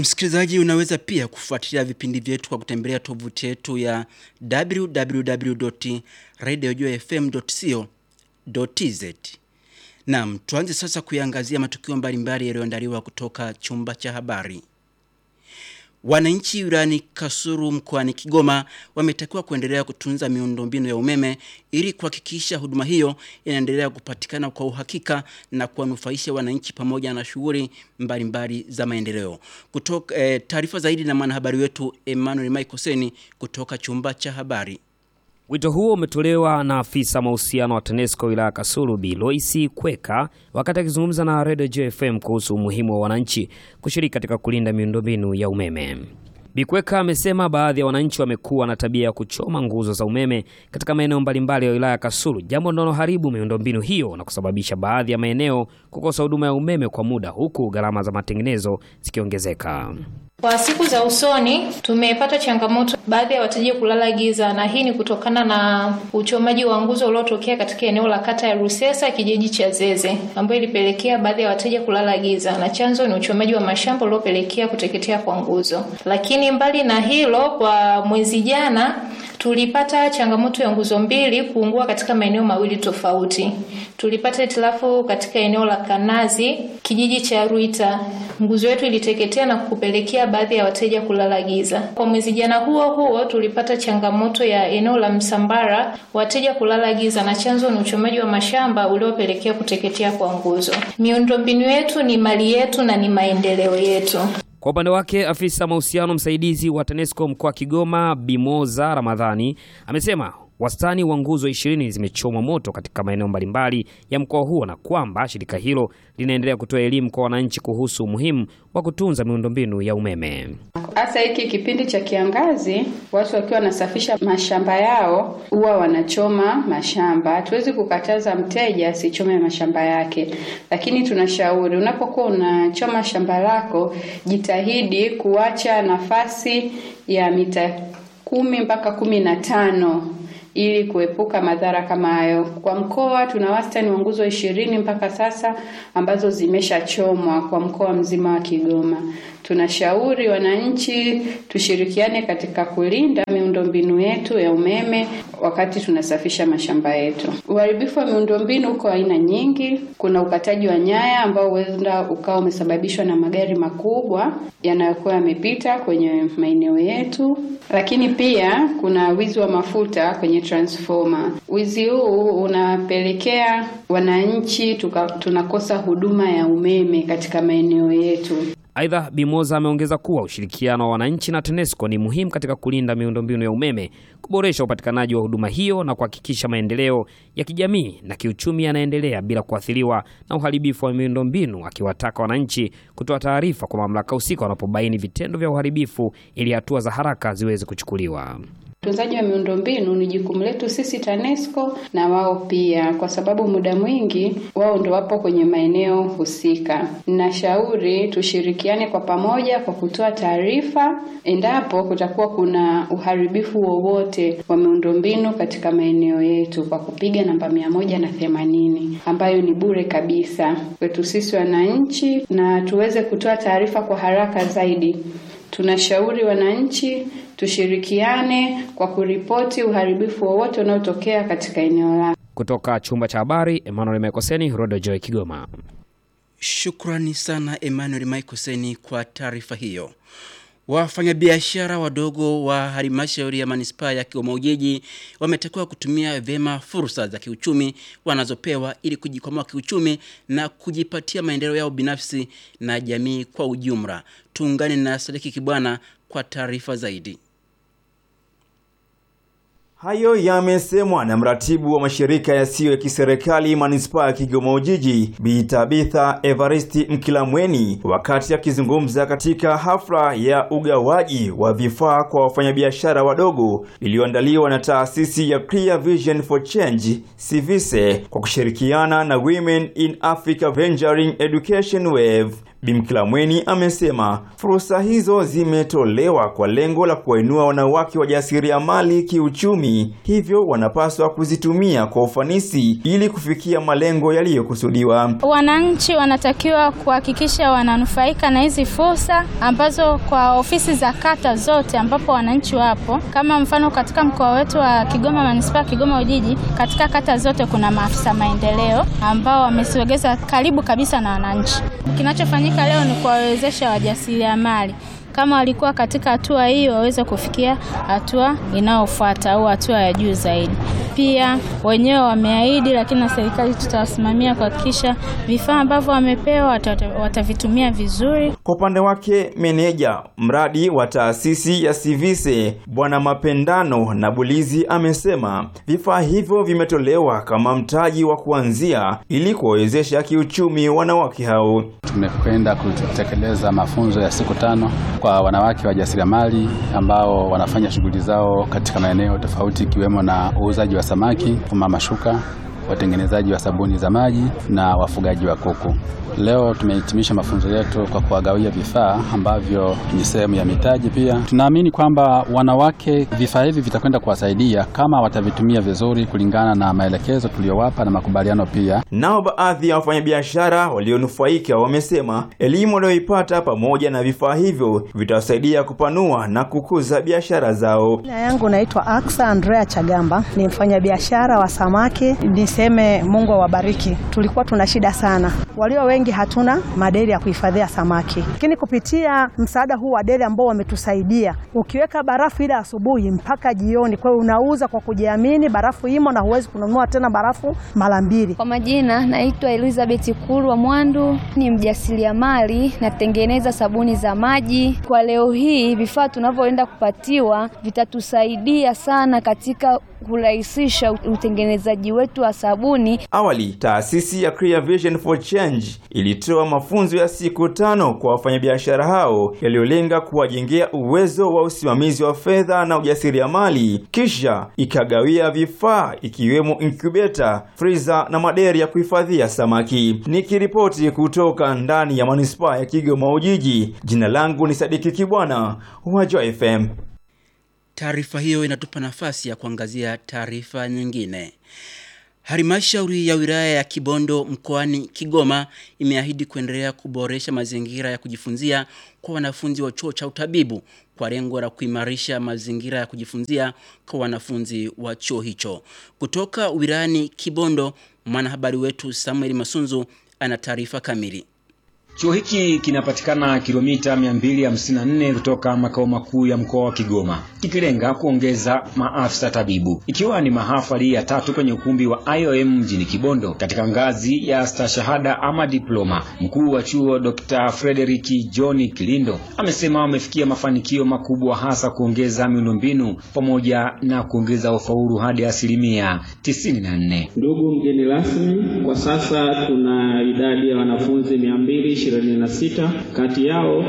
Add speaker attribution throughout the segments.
Speaker 1: Msikilizaji, unaweza pia kufuatilia vipindi vyetu kwa kutembelea tovuti yetu ya www.radiojfm.co.tz. Naam, tuanze sasa kuiangazia matukio mbalimbali yaliyoandaliwa kutoka chumba cha habari. Wananchi wilayani Kasulu mkoani Kigoma wametakiwa kuendelea kutunza miundombinu ya umeme ili kuhakikisha huduma hiyo inaendelea kupatikana kwa uhakika na kuwanufaisha wananchi pamoja na shughuli mbalimbali za maendeleo. Kutoka eh, taarifa zaidi na mwanahabari wetu Emmanuel Michael Seni kutoka chumba cha habari.
Speaker 2: Wito huo umetolewa na afisa mahusiano wa TANESCO wilaya Kasulu Bi Loisi Kweka wakati akizungumza na Radio JFM kuhusu umuhimu wa wananchi kushiriki katika kulinda miundombinu ya umeme. Bi Kweka amesema baadhi ya wananchi wamekuwa na tabia ya kuchoma nguzo za umeme katika maeneo mbalimbali ya wilaya ya Kasulu, jambo linaloharibu miundombinu hiyo na kusababisha baadhi ya maeneo kukosa huduma ya umeme kwa muda, huku gharama za matengenezo zikiongezeka.
Speaker 3: Kwa siku za usoni tumepata changamoto baadhi ya wateja kulala giza, na hii ni kutokana na uchomaji wa nguzo uliotokea katika eneo la kata ya Rusesa kijiji cha Zeze, ambayo ilipelekea baadhi ya wateja kulala giza, na chanzo ni uchomaji wa mashamba uliopelekea kuteketea kwa nguzo. Lakini mbali na hilo, kwa mwezi jana tulipata changamoto ya nguzo mbili kuungua katika maeneo mawili tofauti. Tulipata hitilafu katika eneo la Kanazi kijiji cha Ruita, nguzo yetu iliteketea na kupelekea baadhi ya wateja kulala giza. Kwa mwezi jana huo huo tulipata changamoto ya eneo la Msambara, wateja kulala giza, na chanzo ni uchomaji wa mashamba uliopelekea kuteketea kwa nguzo. Miundombinu yetu ni mali yetu na ni maendeleo yetu.
Speaker 2: Kwa upande wake afisa mahusiano msaidizi wa TANESCO mkoa wa Kigoma Bimoza Ramadhani amesema wastani wa nguzo ishirini zimechomwa moto katika maeneo mbalimbali ya mkoa huo na kwamba shirika hilo linaendelea kutoa elimu kwa wananchi kuhusu umuhimu wa kutunza miundombinu ya umeme.
Speaker 4: Hasa hiki kipindi cha kiangazi, watu wakiwa wanasafisha mashamba yao huwa wanachoma mashamba. Hatuwezi kukataza mteja asichome mashamba yake, lakini tunashauri unapokuwa unachoma shamba lako, jitahidi kuacha nafasi ya mita kumi mpaka kumi na tano ili kuepuka madhara kama hayo. Kwa mkoa tuna wastani wa nguzo ishirini mpaka sasa ambazo zimeshachomwa kwa mkoa mzima wa Kigoma. Tunashauri wananchi tushirikiane katika kulinda miundombinu yetu ya umeme wakati tunasafisha mashamba yetu. Uharibifu wa miundombinu uko aina nyingi. Kuna ukataji wa nyaya ambao huenda ukawa umesababishwa na magari makubwa yanayokuwa yamepita kwenye maeneo yetu, lakini pia kuna wizi wa mafuta kwenye transformer. Wizi huu unapelekea wananchi tuka, tunakosa huduma ya umeme katika maeneo yetu.
Speaker 2: Aidha, Bimoza ameongeza kuwa ushirikiano wa wananchi na TANESCO ni muhimu katika kulinda miundombinu ya umeme, kuboresha upatikanaji wa huduma hiyo na kuhakikisha maendeleo ya kijamii na kiuchumi yanaendelea bila kuathiriwa na uharibifu wa miundombinu, akiwataka wananchi kutoa taarifa kwa mamlaka husika wanapobaini vitendo vya uharibifu ili hatua za haraka ziweze kuchukuliwa.
Speaker 4: Utunzaji wa miundombinu ni jukumu letu sisi TANESCO na wao pia, kwa sababu muda mwingi wao ndo wapo kwenye maeneo husika. Ninashauri tushirikiane kwa pamoja kwa kutoa taarifa endapo kutakuwa kuna uharibifu wowote wa miundombinu katika maeneo yetu kwa kupiga namba mia moja na themanini ambayo ni bure kabisa kwetu sisi wananchi, na tuweze kutoa taarifa kwa haraka zaidi. Tunashauri wananchi tushirikiane kwa kuripoti uharibifu wowote unaotokea katika eneo lako.
Speaker 2: Kutoka chumba cha habari, Emmanuel Mekoseni, Rodo Joy, Kigoma.
Speaker 1: Shukrani sana Emmanuel Michael Seni kwa taarifa hiyo. Wafanyabiashara wadogo wa halmashauri ya manispaa ya Kigoma Ujiji wametakiwa kutumia vyema fursa za kiuchumi wanazopewa ili kujikwamua kiuchumi na kujipatia maendeleo yao binafsi na jamii kwa ujumla. Tuungane na Sadiki Kibwana kwa taarifa zaidi.
Speaker 5: Hayo yamesemwa na mratibu wa mashirika yasiyo ya kiserikali manispaa ya Kigoma Ujiji, Bi Tabitha Evaristi Mkilamweni wakati akizungumza katika hafla ya ugawaji wa vifaa kwa wafanyabiashara wadogo iliyoandaliwa na taasisi ya Clear Vision for Change Civise kwa kushirikiana na Women in Africa Venturing Education Wave. Bimkilamweni amesema fursa hizo zimetolewa kwa lengo la kuwainua wanawake wajasiriamali kiuchumi, hivyo wanapaswa kuzitumia kwa ufanisi ili kufikia malengo yaliyokusudiwa.
Speaker 6: Wananchi wanatakiwa kuhakikisha wananufaika na hizi fursa ambazo kwa ofisi za kata zote ambapo wananchi wapo, kama mfano katika mkoa wetu wa Kigoma manispaa Kigoma Ujiji, katika kata zote kuna maafisa maendeleo ambao wamesogeza karibu kabisa na wananchi. Kinachofanyika leo ni kuwawezesha wajasiriamali kama walikuwa katika hatua hii waweze kufikia hatua inayofuata au hatua ya juu zaidi. Pia wenyewe wameahidi, lakini na serikali tutawasimamia kuhakikisha vifaa ambavyo wamepewa watavitumia vizuri.
Speaker 5: Kwa upande wake, meneja mradi wa taasisi ya Sivise Bwana Mapendano na Bulizi amesema vifaa hivyo vimetolewa kama mtaji wa kuanzia ili kuwawezesha kiuchumi wanawake hao.
Speaker 7: Tumekwenda kutekeleza mafunzo ya siku tano kwa wanawake wajasiriamali ambao wanafanya shughuli zao katika maeneo tofauti ikiwemo na uuzaji wa samaki, fuma mashuka, watengenezaji wa sabuni za maji na wafugaji wa kuku. Leo tumehitimisha mafunzo yetu kwa kuwagawia vifaa ambavyo ni sehemu ya mitaji. Pia tunaamini kwamba wanawake, vifaa hivi vitakwenda kuwasaidia kama watavitumia vizuri kulingana na maelekezo tuliyowapa na makubaliano. Pia
Speaker 5: nao baadhi ya wafanyabiashara walionufaika wamesema elimu walioipata pamoja na vifaa hivyo vitawasaidia kupanua na kukuza biashara zao.
Speaker 8: Jina yangu naitwa Aksa Andrea Chagamba, ni mfanyabiashara wa samaki. Niseme Mungu awabariki. Tulikuwa tuna shida sana, walio wengi hatuna maderi ya kuhifadhia samaki, lakini kupitia msaada huu wa deri ambao wametusaidia, ukiweka barafu ile asubuhi mpaka jioni, kwa hiyo unauza kwa kujiamini, barafu imo na huwezi kununua tena barafu mara mbili.
Speaker 9: Kwa majina naitwa Elizabeth Kulwa Mwandu, ni mjasiriamali, natengeneza sabuni za maji. Kwa leo hii vifaa tunavyoenda kupatiwa vitatusaidia sana katika kurahisisha utengenezaji wetu wa sabuni.
Speaker 5: Awali, taasisi ya Clear Vision for Change ilitoa mafunzo ya siku tano kwa wafanyabiashara hao yaliyolenga kuwajengea uwezo wa usimamizi wa fedha na ujasiriamali, kisha ikagawia vifaa ikiwemo incubator, freezer na maderi ya kuhifadhia samaki. Nikiripoti kutoka ndani ya manispaa ya Kigoma Ujiji, jina langu ni Sadiki Kibwana wa Joy FM.
Speaker 1: Taarifa hiyo inatupa nafasi ya kuangazia taarifa nyingine. Halmashauri ya wilaya ya Kibondo mkoani Kigoma imeahidi kuendelea kuboresha mazingira ya kujifunzia kwa wanafunzi wa chuo cha utabibu kwa lengo la kuimarisha mazingira ya kujifunzia kwa wanafunzi wa chuo hicho. Kutoka wilayani Kibondo, mwanahabari wetu Samuel Masunzu ana taarifa kamili.
Speaker 10: Chuo hiki kinapatikana kilomita 254 kutoka makao makuu ya mkoa wa Kigoma, kikilenga kuongeza maafisa tabibu, ikiwa ni mahafali ya tatu kwenye ukumbi wa IOM mjini Kibondo katika ngazi ya stashahada ama diploma. Mkuu wa chuo Dr. Frederick John Kilindo amesema wamefikia mafanikio makubwa, hasa kuongeza miundombinu pamoja na kuongeza ufaulu hadi asilimia 94.
Speaker 11: Ndugu mgeni rasmi, kwa sasa tuna idadi ya wanafunzi 200 26 kati yao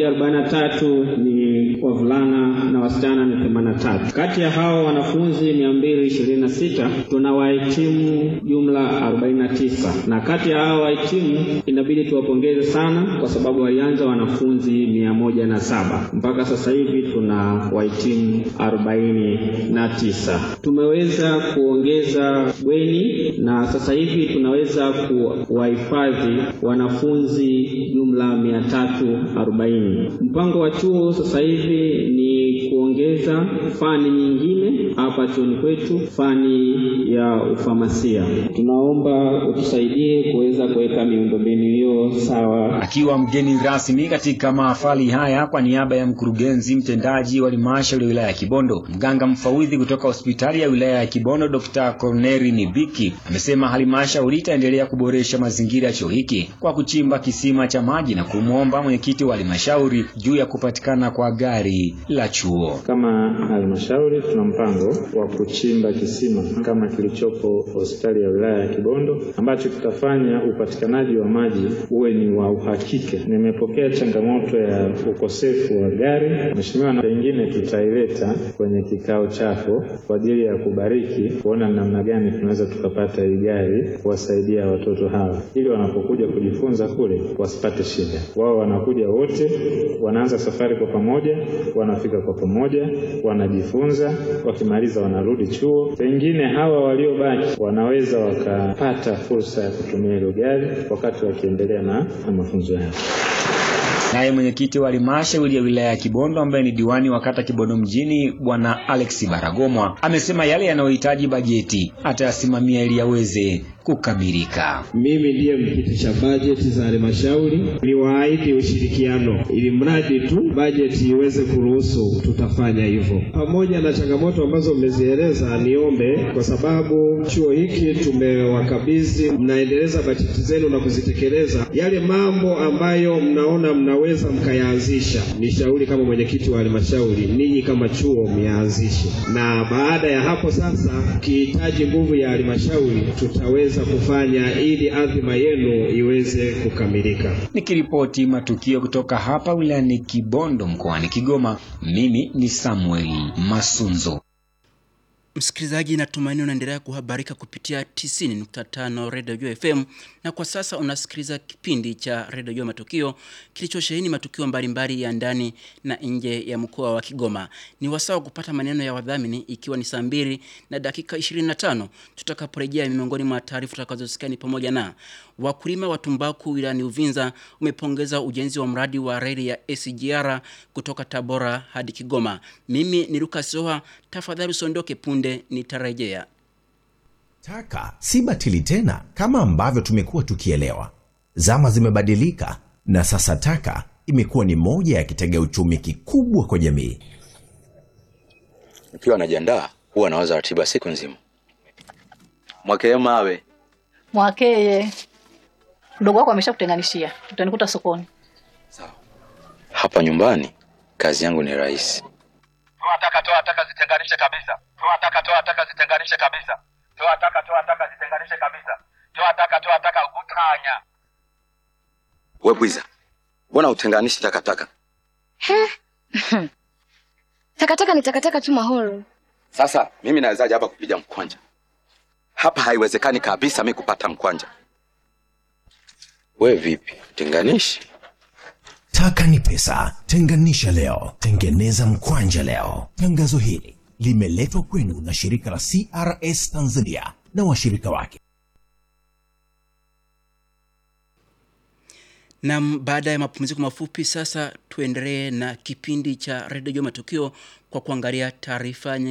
Speaker 11: 143 ni wavulana na wasichana ni 83. Kati ya hao wanafunzi 226 tuna wahitimu jumla 49, na kati ya hao wahitimu inabidi tuwapongeze sana kwa sababu walianza wanafunzi 107 mpaka sasa hivi tuna wahitimu 49. Tumeweza kuongeza bweni na sasa hivi tunaweza kuwahifadhi wanafunzi jumla mia tatu arobaini. Mpango wa chuo sasa hivi ni kuongeza fani nyingine hapa chuoni kwetu, fani ya ufamasia. Tunaomba utusaidie kuweza kuweka miundombinu hiyo sawa.
Speaker 10: Akiwa mgeni rasmi katika mahafali haya kwa niaba ya mkurugenzi mtendaji wa halmashauri ya wilaya ya Kibondo, mganga mfawidhi kutoka hospitali ya wilaya ya Kibondo Dr. Corneri Nibiki amesema halmashauri itaendelea kuboresha mazingira ya chuo hiki kwa kuchimba kisima cha maji na kumwomba mwenyekiti wa halmashauri juu ya kupatikana kwa gari la chuo. huo.
Speaker 11: Kama halmashauri tuna mpango wa kuchimba kisima kama kilichopo hospitali ya wilaya ya Kibondo ambacho kitafanya upatikanaji wa maji uwe ni wa uhakika. Nimepokea changamoto ya ukosefu wa gari, mheshimiwa, na pengine tutaileta kwenye kikao chako kwa ajili ya kubariki, kuona namna gani tunaweza tukapata hii gari kuwasaidia watoto hawa, ili wanapokuja kujifunza kule wasipate shida. Wao wanakuja wote, wanaanza safari kwa pamoja, wanafika kwa pamoja, wanajifunza, wakimaliza wanarudi chuo. Pengine hawa waliobaki wanaweza wakapata fursa ya kutumia hilo gari wakati wakiendelea na, na mafunzo yao.
Speaker 10: Naye mwenyekiti wa halmashauri ya wilaya ya Kibondo ambaye ni diwani wa kata Kibondo mjini Bwana Alex Baragomwa amesema yale yanayohitaji bajeti atayasimamia ili yaweze kukamilika.
Speaker 11: Mimi ndiye mkiti cha bajeti za halmashauri, niwaahidi ushirikiano ili mradi tu bajeti iweze kuruhusu, tutafanya hivyo. Pamoja na changamoto ambazo mmezieleza, niombe kwa sababu chuo hiki tumewakabidhi, mnaendeleza bajeti zenu na kuzitekeleza. Yale mambo ambayo mnaona mnaweza mkayaanzisha, ni shauri kama mwenyekiti wa halmashauri, ninyi kama chuo myaanzishe, na baada ya hapo sasa, ukihitaji nguvu ya halmashauri tutaweza kufanya ili adhima yenu iweze kukamilika.
Speaker 10: Nikiripoti matukio kutoka hapa wilayani Kibondo mkoani Kigoma, mimi ni Samuel Masunzo.
Speaker 1: Msikilizaji, natumaini unaendelea kuhabarika kupitia 90.5 Radio Jua FM, na kwa sasa unasikiliza kipindi cha Radio Jua Matukio kilichosheheni matukio mbalimbali ya ndani na nje ya mkoa wa Kigoma. Ni wasaa wa kupata maneno ya wadhamini, ikiwa ni saa mbili na dakika 25 tutakaporejea. Miongoni mwa taarifa tutakazosikia ni pamoja na wakulima wa tumbaku wilayani Uvinza umepongeza ujenzi wa mradi wa reli ya SGR kutoka Tabora hadi Kigoma. Mimi ni Lucas Soha, tafadhali usiondoke, punde nitarejea.
Speaker 12: Taka si batili tena kama ambavyo tumekuwa tukielewa. Zama zimebadilika na sasa taka imekuwa ni moja ya kitega uchumi kikubwa kwa jamii.
Speaker 13: Nikiwa najiandaa huwa nawaza ratiba siku nzima. Mwakee mawe
Speaker 14: Mwakeye, mdogo wako ameshakutenganishia, utanikuta sokoni.
Speaker 13: hapa nyumbani, kazi yangu ni rahisi.
Speaker 15: Toa taka, toa taka, zitenganishe kabisa. Toa taka, toa taka, zitenganishe kabisa. Toa taka, toa taka, zitenganishe kabisa. Toa taka, toa taka, utanya.
Speaker 13: We bwiza, mbona utenganishi takataka?
Speaker 16: Takataka ni takataka tu Mahoro.
Speaker 13: Sasa mimi nawezaje hapa kupiga mkwanja? Hapa haiwezekani kabisa mi kupata mkwanja. We vipi, tenganishi?
Speaker 12: Taka ni pesa, tenganisha leo, tengeneza mkwanja leo. Tangazo hili limeletwa kwenu na shirika la CRS Tanzania na washirika wake.
Speaker 1: Nam, baada ya mapumziko mafupi, sasa tuendelee na kipindi cha redio Matukio kwa kuangalia taarifa